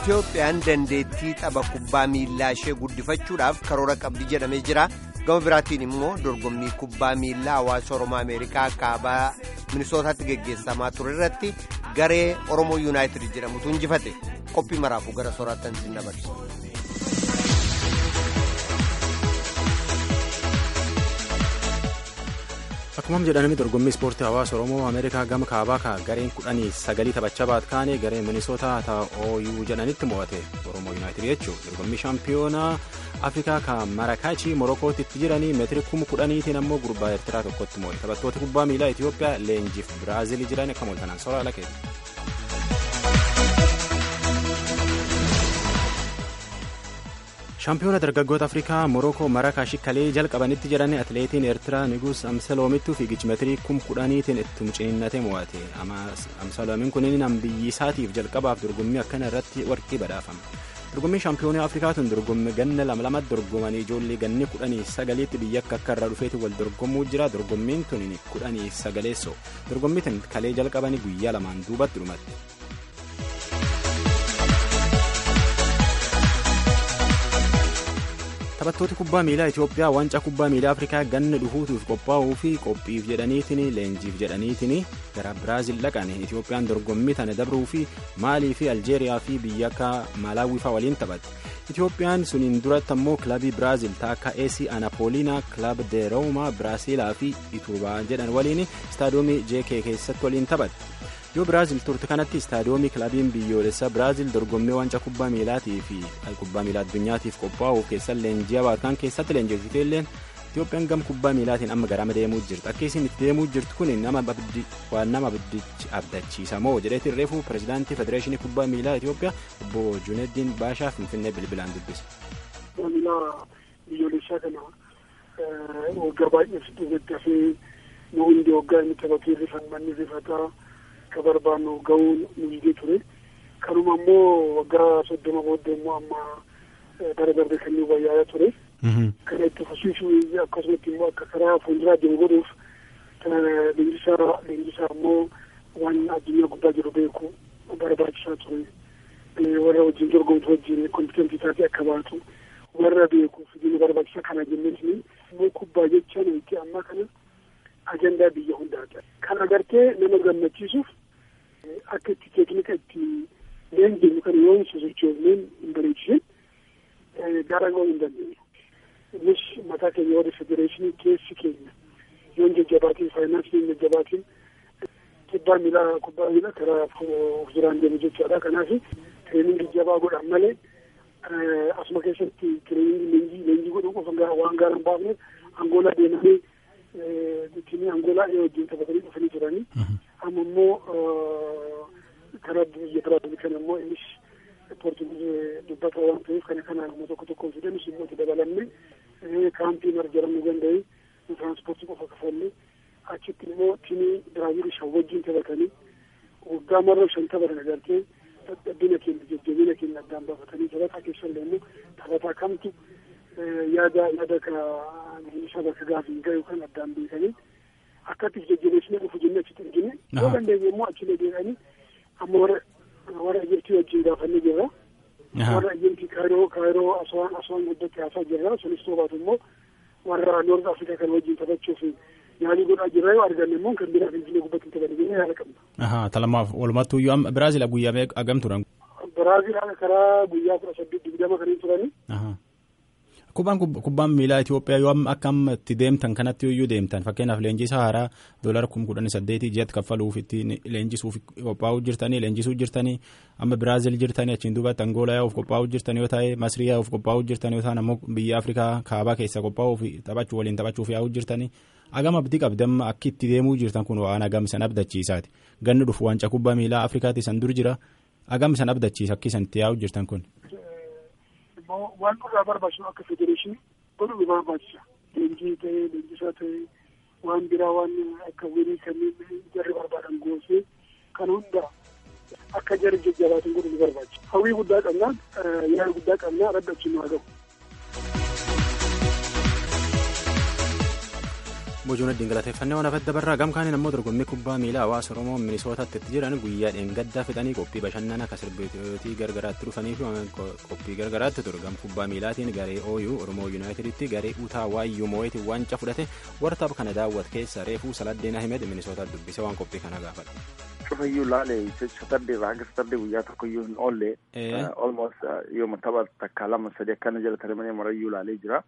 Itoophiyaan dandeettii tapha kubbaa miillaa ishee guddifachuudhaaf karoora qabdi jedhamee jira. Gama biraatiin immoo dorgommii kubbaa miillaa hawaasa Oromoo Ameerikaa kaabaa Minisootaatti geggeessamaa ture irratti garee Oromoo Yuunaayitid jedhamutu injifate. Qophii maraafuu gara sooraattan isin dabarsa. Akkuma jedhanami dorgommii ispoortii hawaasa Oromoo Ameerikaa gama kaabaa ka gareen kudhanii sagalii taphachaa baat kaane gareen Minisootaa ta'a OU jedhanitti mo'ate Oromoo Yuunaayitid jechuudha. Dorgommii shaampiyoonaa Afrikaa ka Marakaachi Morokootti itti jiranii meetiri kuma kudhaniitiin ammoo gurbaa Eertiraa tokkotti mo'e. Taphattoota kubbaa miilaa Itoophiyaa leenjiif Biraazil jiran akka mo'atan soraa lakeeti. shaampiyoona dargaggoota afrikaa morokoo marakaashi kalee jalqabanitti jiran atileetiin eertiraa nigus amsaloomittuu fiigichi meetirii kum kudhaniitiin itti ciniinnate mo'ate amsaloomiin kunin biyyisaatiif jalqabaaf dorgommii akkana irratti warqii badhaafame dorgommiin shaampiyoonii afrikaa tun dorgommii ganna lama lamatti dorgomanii ijoollee ganni kudhanii sagaliitti biyya akka akka irraa dhufeeti wal dorgomuu jira dorgommiin tun kudhanii sagaleessoo dorgommii tun kalee jalqabanii guyyaa lamaan duubatti dhumatti. taphattooti kubbaa miilaa Itoophiyaa wancaa kubbaa miilaa Afrikaa ganna dhufuutuuf qophaa'uu fi qophiif jedhaniitiin leenjiif jedhaniitiin gara Biraazil dhaqan Itoophiyaan dorgommii tana dabruu fi Maalii fi Aljeeriyaa fi biyya akka Malaawii fa'aa waliin taphatti. Itoophiyaan suniin duratti ammoo kilabii Biraazil taakka AC Anapolina kilab de Rooma Biraasiilaa fi Iturbaa jedhan waliin istaadoomii JK keessatti waliin taphatti. yoo biraazil turte kanatti istaadoomii kilabiin biyyoolessaa biraazil dorgommii wancaa kubbaa miilaatii fi kubbaa miilaa addunyaatiif qophaa'uuf keessatti leenji'a baatan keessatti leenjifte illee Itoophiyaan gam kubbaa miilaatiin amma garama deemuu jirti akka isin itti deemuu jirtu kun nama waan nama abdachiisa moo jedheetiin reefuu pirezidaantii federeeshinii kubbaa miilaa Itoophiyaa obbo Juneeddiin Baashaa Finfinnee bilbilaan dubbise. Miilaa biyyoolessaa kana waggaa baay'eef deeggaree nu hundi waggaa inni taphatee rifanni rifataa. akka barbaannu ga'uu nu jigee ture kanuma ammoo waggaa soddoma booddee immoo amma bara darbe kan nu wayyaa'aa ture kana itti fufsiisuu akkasumatti immoo akka karaa fuulduraa deemu godhuuf leenjisaa leenjisaa ammoo waan addunyaa guddaa jiru beeku barbaachisaa ture warra wajjin dorgomtu wajjin kompitantii taatee akka baatu warra beeku fidini barbaachisa kana jenneetini immoo kubbaa jechaan itti amma kana ajandaa biyya hundaati. Kan agartee nama gammachiisuuf akka itti teeknika itti leenjennu kan yoo hin sosochoofneen hin bareechisin gara ga'uu hin dandeenyu. Innis mataa keenya warra federeeshinii keessi keenya yoo hin jajjabaatiin faayinaansii hin jajjabaatiin kubbaa miilaa kubbaa miilaa karaa of duraan deemu jechaadha. Kanaaf tireeningii jabaa godhan malee asuma keessatti tireeningii leenjii leenjii godhuu qofa waan gaara hin baafneef angoolaa deemanii ittiin angoolaa wajjin taphatanii dhufanii turanii amma immoo karaa biyya biraa kan immoo innis poortugiis dubbata waan ta'eef kana kanaan immoo tokko tokkoon fidanis immoo itti dabalamne kaampii marjaramuu danda'e tiraanspoortii qofa kafalle achitti immoo tiimii biraazil shan wajjin taphatanii waggaa marra shan taphatan agartee dadhabina keenya jajjabina keenya addaan baafatanii taphataa keessallee immoo taphataa kamtu yaada yaada ka isa bakka gaafiin ga'e yookaan addaan beekanii akkatti jajjabeessinee dhufu jennee achitti argine yoo dandeenye immoo achilee deeqanii amma warra warra Ijiptii wajjin gaafannee jirra. Warra Ijiptii kaayiroo kaayiroo aswaan aswaan guddatti haasaa jirra sunis toobaatu immoo warra Noord Afrikaa kan wajjin taphachuuf yaalii godhaa jirra yoo arganne immoo kan biraa Finfinnee gubbatti hin taphanne jennee yaada qabna. Ahaa talamaaf walumattuu yoo amma Biraazil guyyaa agam turan. Biraazil karaa guyyaa kudha saddeet digdama kan hin turani. Kubbaan kubbaan miilaa Itoophiyaa yoo akka amma itti deemtan kanatti yoo deemtan fakkeenyaaf leenjisaa haaraa doolara kuma kudhanii saddeetii ji'atti kaffaluuf ittiin leenjisuuf qophaa'uu jirtanii leenjisuu jirtanii amma Biraazil jirtanii achiin duubatti Angoolaa yaa'uuf qophaa'uu jirtan yoo ta'e Masrii yaa'uuf qophaa'uu jirtan yoo ta'an ammoo biyya Afrikaa kaabaa keessa qophaa'uuf taphachuu waliin taphachuuf yaa'uu jirtanii agam abdii qabdamma akki itti deemuu jirtan kun waan agam san abdachiisaati ganni dhufu wancaa kubbaa miilaa Afrikaatti san dur jira agam san abdachiisa akki san itti yaa'uu jirtan kun. immoo waan nurraa barbaachisu akka federeeshinii godhuu nu barbaachisa. Leenjii ta'ee leenjisaa ta'ee waan biraa waan akka wirii kanneen jarri barbaadan goosee kan hunda akka jarri jajjabaatan godhuu nu barbaachisa. Hawwii guddaa qabnaan yaada guddaa qabnaa raddachi nu haa gahu. bojuun ittiin galateeffannee waan hafedda barraa gamkaaniin ammoo dorgommii kubbaa miilaa hawaasa oromoo minisootaatti itti jiran guyyaa dheengaddaa fixanii qophii bashannana akka sirbitootii gargaraatti dhufanii fi qophii gargaraatti ture gam kubbaa miilaatiin garee ooyuu oromoo yuunaayiteditti garee utaa waayyuu moo'eetiin waancaa fudhate wartaaf kana daawwat keessa reefuu saladdeen ahimed minisootaatti dubbise waan qophii kana gaafadha. cufayyuu laale satarde irraa hanga satarde guyyaa tokkoyyuu hin oolle almost yooma tapha takka lama sadi akkana jala tarimanii marayyuu laalee jira.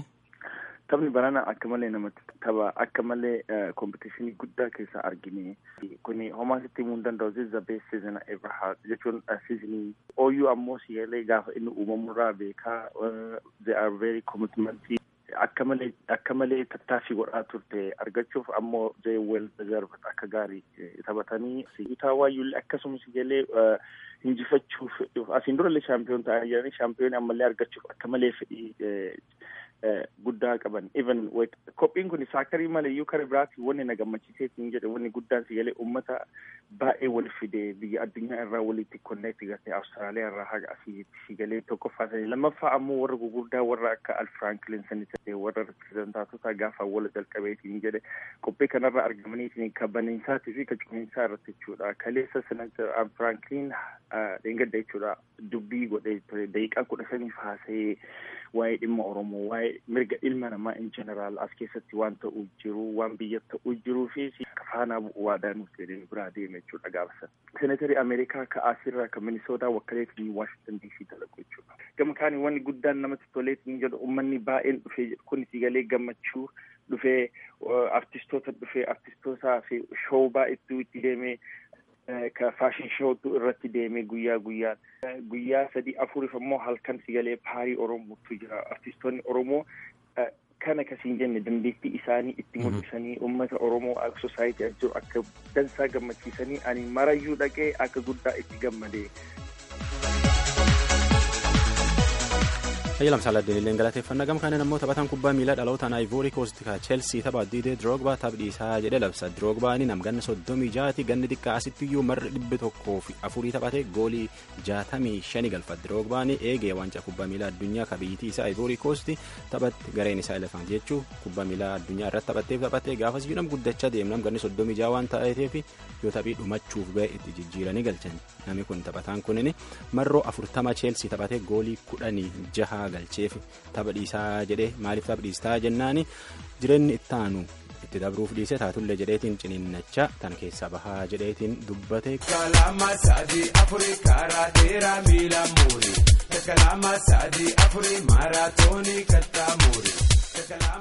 Taphni barana akka malee namatti tapha akka malee kompitishinii guddaa keessa argine kuni homaa sitti himuu hin danda'u this is the best season ever had jechuun seasonii ooyyuu ammoo siyalee gaafa inni uumamurraa beekaa they are very commitmentii akka malee akka malee tattaaffii godhaa turte argachuuf ammoo they well deserved akka gaarii taphatanii utaa waayyuullee akkasumas ijallee injifachuuf asiin durallee shaampiyoon ta'anii jiranii shaampiyoon ammallee argachuuf akka malee fedhii guddaa qaban even qophiin kun saakarii maleeyyuu kara biraatti wanni na gammachiiseetiin jedhe wanni guddaan sigalee ummata baay'ee wal fide biyya addunyaa irraa walitti konneekti gartee awustiraaliyaa irraa haga asiitti sigalee tokkoffaa sanii lammaffaa ammoo warra gugurdaa warra akka al firaanklin sani ta'e warra reprezentaatota gaafa wala jalqabeetiin jedhe qophii kanarra argamaniitiin ka baniinsaatii fi ka cufiinsaa irratti jechuudha kaleessa senatar al firaanklin dheengadda jechuudha dubbii godhee ture daqiiqaa kudha saniif haasa'ee waa'ee dhimma oromoo waa'ee mirga ilma namaa in jeneraal as keessatti waan ta'uu jiru waan biyya ta'uu jiruu fi faanaa bu'uu waadaa nuuf jedhee biraa deeme jechuudha gaafa senatarii ameerikaa ka asirraa ka minisootaa wakkaleetii waashingtan diisii dalaqu jechuudha gama kaanii wanni guddaan namatti toleetiin jedhu ummanni baay'een dhufee kun sigalee gammachuu dhufee artistoota dhufee artistootaa fi shoo baay'eetu itti deemee ka faashin shootu irratti deeme guyyaa guyyaan guyyaa sadii afuriif ammoo halkan sigalee paarii oromootu jira artistoonni oromoo kana kasiin jenne dandeettii isaanii itti mul'isanii uummata oromoo akka sosaayitii jiru akka dansaa gammachiisanii ani marayyuu dhaqee akka guddaa itti gammadee. Hayyalam Saaladdiin illee galateeffannaa gam kaaniin ammoo taphataan kubbaa miilaa dhalootaan Ivory Coast ka Chelsea tapha Diidee Drogba taphadhiisaa jedhe labsa. Drogbaan namganna soddomii jaati ganni xiqqaa asittiyyuu marri dhibbi tokkoo fi afurii taphate goolii jaatamii shani galfa. Drogbaan eegee waancaa kubbaa miilaa addunyaa ka biyyittii isaa Ivory Coast taphatti gareen isaa elefant jechuu kubbaa miilaa addunyaa irratti taphatteef taphattee gaafas nam guddachaa deemnam ganni soddomii jaa waan ta'eef yoo taphii dhumachuuf ga'e itti jijjiiranii galchan. Namni kun taphataan kunin marroo afurtama Chelsea taphate goolii kudhanii jaha galcheef tapha dhiisaa jedhee maaliif tapha dhiistaa jennaani jireenyi itti aanu itti dabruuf dhiise taatullee jedheetiin ciniinnachaa tan keessaa bahaa jedheetiin dubbate. Kalama sadii afurii karaa dheeraa miila muuri. Kalama sadii afurii maaraatoonii kattaa muuri.